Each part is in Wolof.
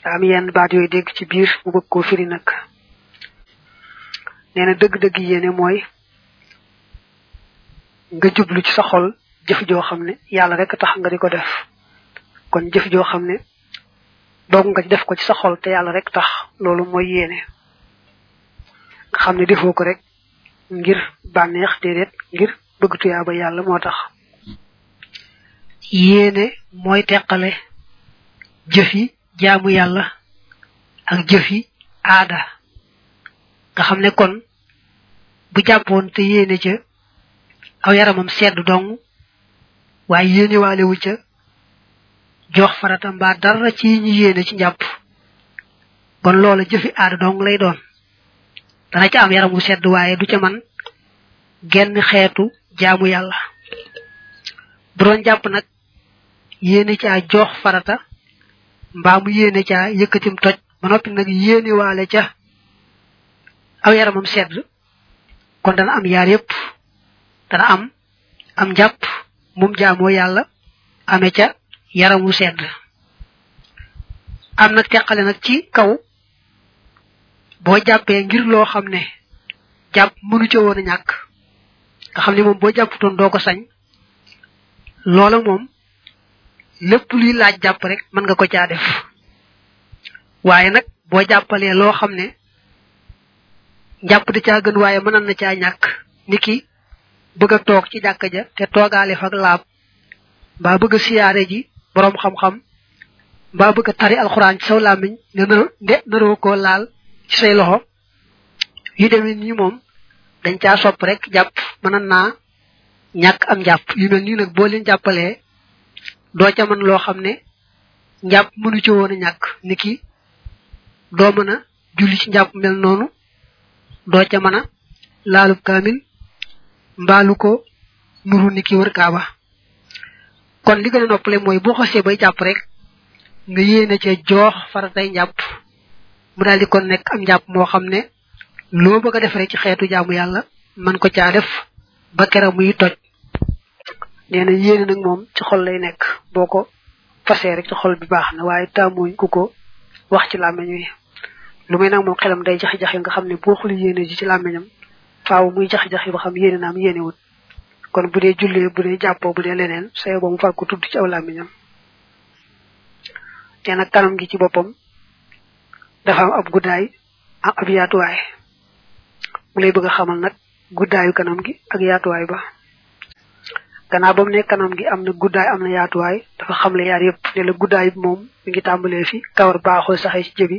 am yenn baat yooyu dégg ci biir mu bëgg koo firi nag nee na dëgg-dëgg yéene mooy nga jublu ci sa xol jëf joo xam ne yàlla rek tax nga di ko def kon jëf joo xam ne doog nga def ko ci sa xol te yàlla rek tax loolu mooy yéene nga xam ne defoo ko rek ngir bànneex déedéet ngir bëgg tuyaaba yàlla moo tax yéene mooy teqale jëfi jaamu yàlla ak jëfi aada nga xam ne kon bu jàppoon te yéene ca aw yaramam sedd dong waaye yéene waalewu ca jox farata mbaa dara ci ñi yéene ci njàpp kon loola jëfi aada dong lay doon dana ca am yaram wu sedd waaye du ca man genn xeetu jaamu yàlla bu doon jàpp nag yéene caa jox farata mbaa mu yéene caa yëkkatim toj ba noppi nag yéene waale ca aw yaramam sedd kon dana am yaar yépp dana am am njàpp mum jaamoo yàlla ame ca yaramu sedd am nag teqale nag ci kaw boo jàppee ngir loo xam ne jàpp mënu ca woon a ñàkk nga xam ne moom boo jàpputoon doo ko sañ loola moom lépp luy laaj jàpp rek mën nga ko caa def waaye nag boo jàppalee loo xam ne jàpp da caa gën waaye mënan na caa ñàkk niki bëgg a toog ci jàkka ja te toogaale fa ak laab mbaa bëgg a siyaare ji boroom xam-xam mbaa bëgg a tari alxuraan ci saw làmmiñ ne nde naroo koo laal ci say loxo yu demee nii moom dañ caa sopp rek jàpp mënan naa ñàkk am jàpp yu mel nii nag boo leen jàppalee doo ca mën loo xam ne njàpp mënu ci woon a ñàkk niki doo mën a julli ci njàpp mel noonu doo ca mën a laalub kaamil mbaalu ko nuru niki wër kaaba kon li gën a noppale mooy boo xasee bay jàpp rek nga yéene ca joox faratay njàpp mu daal di kon nekk am njàpp moo xam ne loo bëgg a def rek ci xeetu jaamu yàlla man ko caa def ba kera muy toj nee na yéene nag moom ci xol lay nekk boo ko fasee rek ci xol bi baax na waaye taamuñ ku ko wax ci làmmeñ wi lu muy nag moom xelam day jaxi-jaxi nga xam ne boo xul yéene ji ci làmmeñam faaw muy jaxi-jaxi ba xam yéene naam yéene wut kon bu dee jullee bu dee jàppoo bu dee leneen sayo ba mu far ko tudd ci aw làmmiñam te nag kanam gi ci boppam dafa am ab guddaay am ab yaatuwaay mu lay bëgg a xamal nag guddaayu kanam gi ak yaatuwaay ba gannaaw ba mu ne kanam gi am na guddaay am na yaatuwaay dafa xamle yaar yëpp ne la guddaay bi moom mi ngi tàmbalee fi kawar baaxoo saxee ci jëbi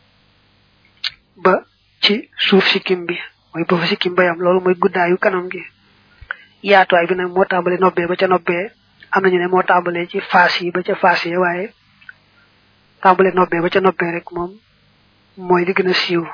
ba ci suuf sikkim bi mooy ba fa sikkim bayam loolu mooy guddaayu kanam gi yaatuwaay bi nag moo tàmbalee nobbee ba ca nobbee am nañu ne moo tàmbalee ci faas yi ba ca faas yi waaye tàmbalee nobbee ba ca nobbee rek moom mooy li gën a siiw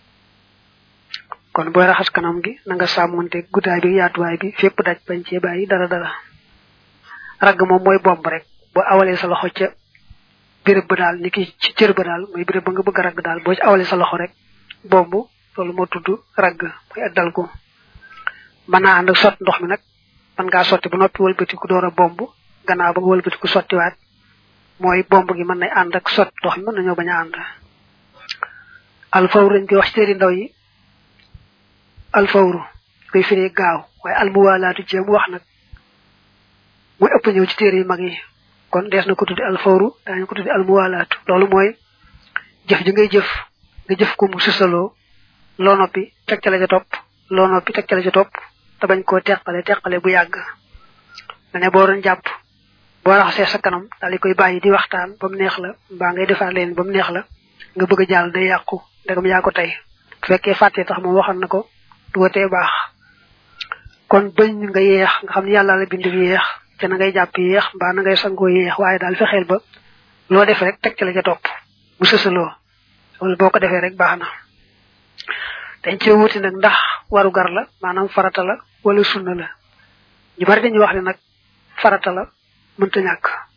kon booy raxas kanam gi na nga sàmmonte guddaay bi yaatuwaay bi fépp daj bañ cee bàyyi dara dara ragg moom mooy bomb rek boo awalee sa loxo ca béréb ba daal ni ki ci cër ba daal mooy béréb ba nga bëgg a ragg daal boo ci awalee sa loxo rek bomb loolu moo tudd ragg mooy ak dal ko mën naa ànd ak sot ndox mi nag man ngaa sotti ba noppi wëlbatiku door a bomb gannaaw ba nga wëlbatiku sottiwaat mooy bomb gi mën nay ànd ak sot ndox mi mën nañoo bañ a ànd alfawru dañ koy wax ci téeri ndaw yi alfawru koy firee gaaw waaye almuwaalaatu jéem wax nag muy ëpp ñëw ci téere yu mag yi kon dees na ko tuddi alfawru daañu ko tuddi almuwaalaatu loolu mooy jëf ji ngay jëf nga jëf ko mu susaloo loo noppi teg ca la ca topp loo noppi teg ca la ca topp te bañ koo teqale teqale bu yàgg ma ne boo doon jàpp boo raxasee sa kanam daal di koy bàyyi di waxtaan ba mu neex la mbaa ngay defaat leen ba mu neex la nga bëgg a jàll day yàqu ndegam yaa ko tey bu fekkee fàttee tax moom waxal na ko du watee baax kon bañ nga yeex nga xam ne yàlla la bind yeex te na ngay jàpp yeex mbaa na ngay sangoo yeex waaye daal fexeel ba loo def rek teg ca la ca topp mu sësaloo loolu boo ko defee rek baax na dañ cee wuti nag ndax waru gar la maanaam farata la wala sunna la ñu bari dañuy wax ne nag farata la mënta ñàkk